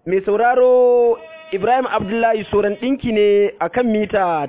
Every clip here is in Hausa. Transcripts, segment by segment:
mai sauraro Ibrahim Abdullahi Soran ɗinki ne a kan mita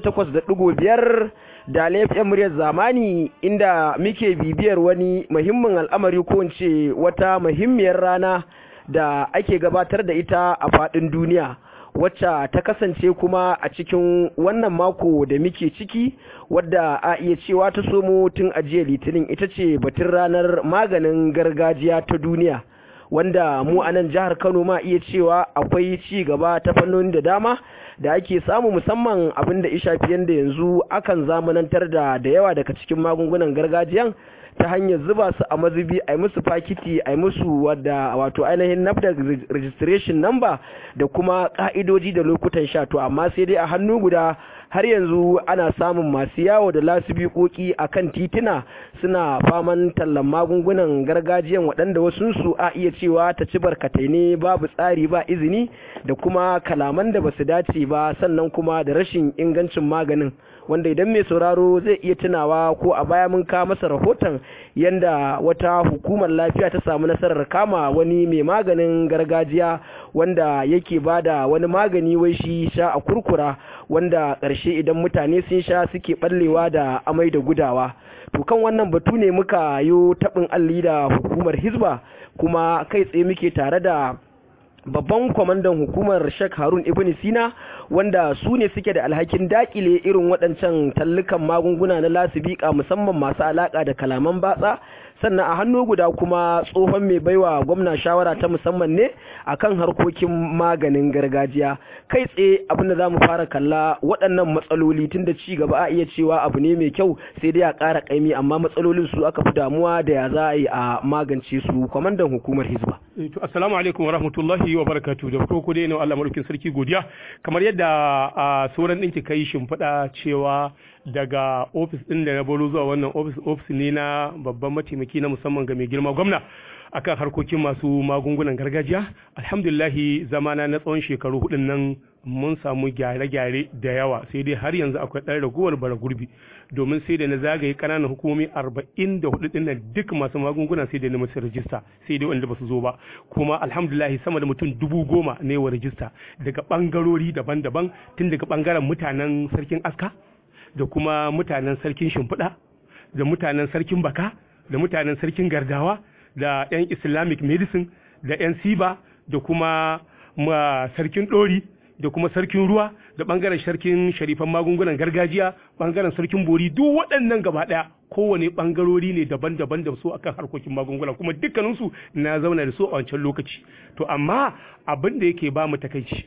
88.5 da laifin muryar zamani inda muke bibiyar wani muhimmin al'amari ko ce wata muhimmiyar rana da ake gabatar da ita a faɗin duniya. wacce ta kasance kuma a cikin wannan mako da muke ciki wadda a iya cewa ta somo tun ajiye litinin ita ce batun ranar maganin gargajiya ta duniya wanda mu a nan jihar kano ma iya cewa akwai ci gaba ta fannoni da dama da ake samu musamman abin da ishafi yanda yanzu akan zamanantar da da yawa daga cikin magungunan gargajiyan ta hanyar zuba su a mazubi a yi musu fakiti a yi musu wadda wato ainihin nafda registration number da kuma ka'idoji da lokutan sha to amma sai dai a hannu guda har yanzu ana samun masu yawo da lasibikoki a kan tituna suna faman tallan magungunan gargajiyan waɗanda wasunsu a iya cewa ta ci barkatai ne babu tsari ba izini da kuma kalaman da basu dace ba sannan kuma da rashin ingancin maganin wanda idan mai sauraro zai iya tunawa ko a baya mun ka masa rahoton yanda wata hukumar lafiya ta samu nasarar kama wani mai maganin gargajiya wanda yake bada wani magani wai shi sha a kurkura wanda ƙarshe idan mutane sun sha suke ɓallewa da amai da gudawa to kan wannan batu ne muka yi taɓin alli da hukumar hizba kuma kai tsaye muke tare da babban kwamandan hukumar Sheikh Harun Ibn Sina wanda su ne suke da alhakin dakile irin waɗancan tallukan magunguna na lasibika musamman masu alaka da kalaman batsa sannan a hannu guda kuma tsohon mai baiwa gwamna shawara ta musamman ne akan harkokin maganin gargajiya kai tsaye abinda za mu fara kalla waɗannan matsaloli tun da ci gaba a iya cewa abu ne mai kyau sai dai a ƙara ƙaimi amma matsalolin su aka fi damuwa da ya za a yi a magance su kwamandan hukumar hizba. assalamu alaikum wa rahmatullahi wa barakatu da farko dai na Allah madaukin sarki godiya kamar yadda a sauran ɗinki kai shimfiɗa cewa daga ofis ɗin da na baro zuwa wannan ofis ofis ne na babban mataimaki na musamman ga mai girma gwamna akan harkokin masu magungunan gargajiya alhamdulillahi zamana na tsawon shekaru hudun nan mun samu gyare-gyare da yawa sai dai har yanzu akwai ɗan ragowar bara gurbi domin sai da na zagaye ƙananan hukumomi arba'in da hudu ɗin nan duk masu magunguna sai da na musu rajista sai dai wanda ba su zo ba kuma alhamdulillahi sama da mutum dubu goma ne wa rajista daga ɓangarori daban-daban tun daga ɓangaren mutanen sarkin aska da kuma mutanen sarkin shimfiɗa da mutanen sarkin baka da mutanen sarkin gardawa da 'yan islamic medicine da 'yan siba da kuma sarkin ɗori da kuma sarkin ruwa da ɓangaren sarkin sharifan magungunan gargajiya ɓangaren sarkin bori duk waɗannan gaba ɗaya kowane ɓangarori ne daban-daban da su akan harkokin magunguna kuma dukkaninsu na zauna da su a wancan lokaci to amma abin da yake ba mu takaici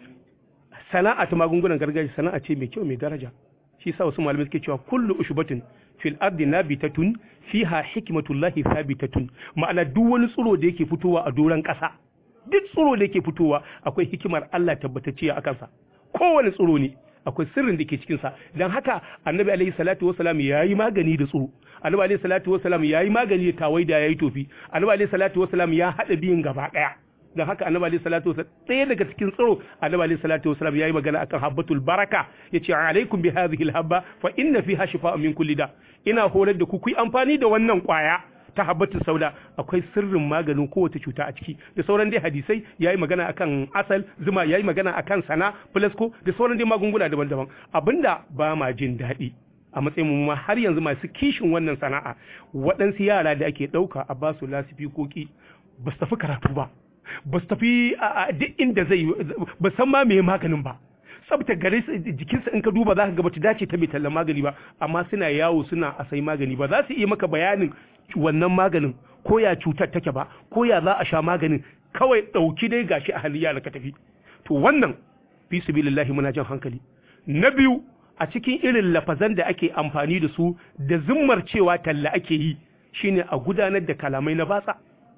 sana'a ta magungunan gargajiya sana'a ce mai kyau mai daraja shi sa wasu malamai suke cewa kullu ushbatin fil ardi nabitatun fiha hikmatullahi thabitatun ma'ana duk wani tsiro da yake fitowa a doran ƙasa duk tsiro da yake fitowa akwai hikimar Allah tabbatacciya a kansa kowane tsiro ne akwai sirrin da ke cikin sa dan haka annabi alaihi salatu wasalam yayi magani da tsiro annabi alaihi salatu wasalam yayi magani da tawaida yayi tofi annabi alaihi salatu wasalam ya hada biyin gaba daya don haka annabi alaihi salatu wasallam ɗaya daga cikin tsaro annabi alaihi salatu wasallam yayi magana akan habbatul baraka yace alaikum bi hadhihi alhabba fa inna fiha shifa'un min kulli da ina horar da ku ku amfani da wannan kwaya ta habbatul sauda akwai sirrin maganin kowace cuta a ciki da sauran dai hadisai yayi magana akan asal zuma yayi magana akan sana flasco da sauran dai magunguna daban-daban abinda ba ma jin daɗi a matsayin mu ma har yanzu masu kishin wannan sana'a waɗansu yara da ake ɗauka a basu lasifikoki ba su tafi karatu ba ba su tafi a duk inda zai ba san ma me maganin ba tsabta gare jikinsa in ka duba za ka ga bata dace ta mai tallan magani ba amma suna yawo suna a sai magani ba za su iya maka bayanin wannan maganin ko ya cutar take ba ko ya za a sha maganin kawai ɗauki dai gashi a halin yara ka tafi to wannan fi sabilillahi muna jan hankali na biyu a cikin irin lafazan da ake amfani da su da zimmar cewa talla ake yi shine a gudanar da kalamai na batsa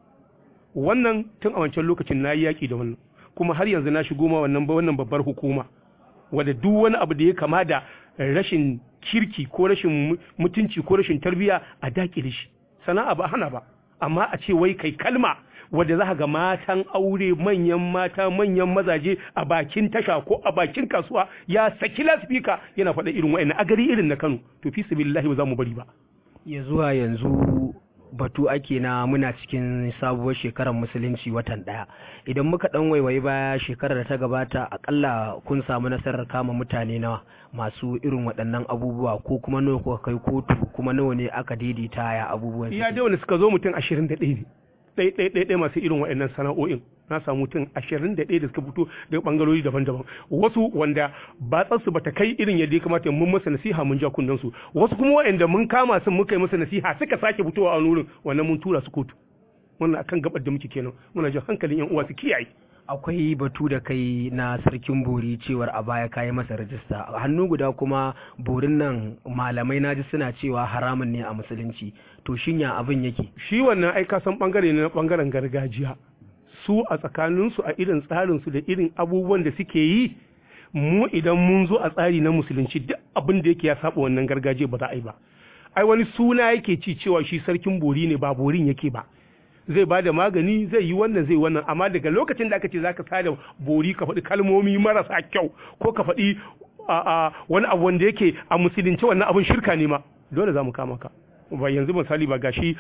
wannan tun a wancan lokacin na yi yaƙi da wannan kuma har yanzu na shigo ma wannan wannan babbar hukuma wadda duk wani abu da ya kama da rashin kirki ko rashin mutunci ko rashin tarbiya a dakile shi sana'a ba hana ba amma a ce wai kai kalma wadda za ga matan aure manyan mata manyan mazaje a bakin tasha ko a bakin kasuwa ya saki lasfika yana faɗa irin wa'annan a gari irin na Kano to fi sabilillahi ba za mu bari ba ya zuwa yanzu batu ake na muna cikin sabuwar shekarar musulunci watan daya idan muka dan waiwayi baya shekarar da ta gabata akalla kun samu nasarar kama mutane nawa masu irin waɗannan abubuwa ko kuma nawa kuka kai kotu kuma nawa ne aka daidaita ya abubuwan iya da wanda suka zo mutum ashirin da ɗaya ne ɗaya ɗaya masu irin waɗannan sana'o'in na samu mutum ashirin da ɗaya da suka fito daga ɓangarori daban-daban wasu wanda batsarsu bata kai irin yadda ya kamata mun masa nasiha mun ja kunnen su wasu kuma waɗanda mun kama sun muka yi masa nasiha suka sake fitowa a nurin wannan mun tura su kotu wannan akan gabar da muke kenan muna jin hankalin yan uwa su kiyaye akwai batu da kai na sarkin bori cewar a baya kayi masa rajista a hannu guda kuma borin nan malamai naji suna cewa haramun ne a musulunci to shin ya abin yake shi wannan ai ka san bangare ne na bangaren gargajiya su a tsakaninsu a irin tsarinsu da irin abubuwan da suke yi mu idan mun zo a tsari na musulunci duk abin da yake ya saba wannan gargajiya ba za a yi ba ai wani suna yake ci cewa shi sarkin bori ne ba borin yake ba zai ba da magani zai yi wannan zai wannan amma daga lokacin da aka ce zaka sada bori ka faɗi kalmomi marasa kyau ko ka faɗi wani abu wanda yake a musulunci wannan abin shirka ne ma dole za mu kama ka ba yanzu misali ba gashi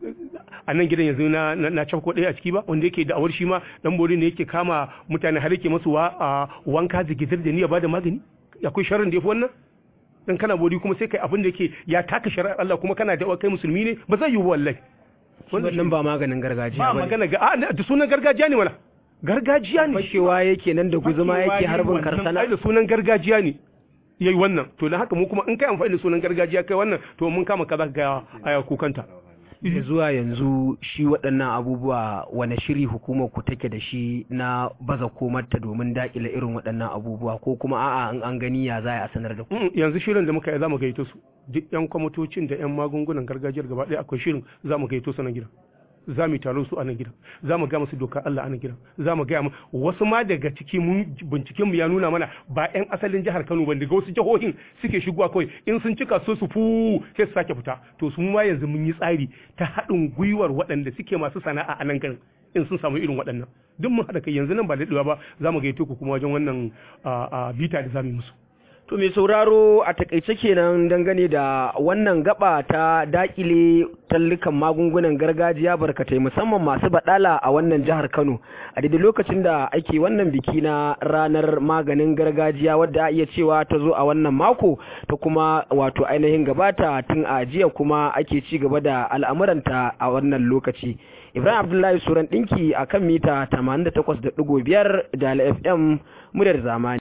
a nan gidan yanzu na na cafko ɗaya a ciki ba wanda yake da'awar shi ma dan bori ne yake kama mutane har yake masu wanka zigizir da niyya ba da magani akwai sharrin da yafi wannan dan kana bori kuma sai kai abin da yake ya taka shari'ar Allah kuma kana da kai musulmi ne ba zai yi wallahi wannan ba maganin gargajiya ba magana ga da sunan gargajiya ne wala gargajiya ne fashewa yake nan da guzuma yake harbin karsana ai da sunan gargajiya ne yayi wannan to dan haka mu kuma in kai amfani da sunan gargajiya kai wannan to mun kama kaza ga aya kukanta da zuwa yanzu shi waɗannan abubuwa wane shiri hukumar ku take da shi na baza komarta domin dakile irin waɗannan abubuwa ko kuma a'a in an gani ya za a sanar da ku yanzu shirin da muka yi za mu gaito su duk yan kwamitocin da yan magungunan gargajiyar gaba ɗaya akwai shirin za mu gaito su na gidan za mu taro su a nan gidan za mu ga musu dokar Allah a nan gidan za mu ga wasu ma daga ciki mun binciken mu ya nuna mana ba yan asalin jihar Kano ba daga wasu jihohin suke shigowa kawai in sun cika so su fu sai su sake fita to su ma yanzu mun yi tsari ta haɗin gwiwar waɗanda suke masu sana'a a nan garin in sun samu irin waɗannan duk mun haɗa kai yanzu nan ba daɗewa ba za mu gaito ku kuma wajen wannan bita da za mu yi musu To mai sauraro a takaice kenan dangane da wannan gaba ta dakile tallukan magungunan gargajiya barkatai musamman masu badala a wannan jihar Kano a daidai lokacin da ake wannan biki na ranar maganin gargajiya wadda a iya cewa ta zo a wannan mako ta kuma wato ainihin gabata tun a jiya kuma ake ci gaba da al'amuranta a wannan lokaci. Ibrahim Abdullahi Suran ɗinki a kan mita 88.5 da FM muryar zamani.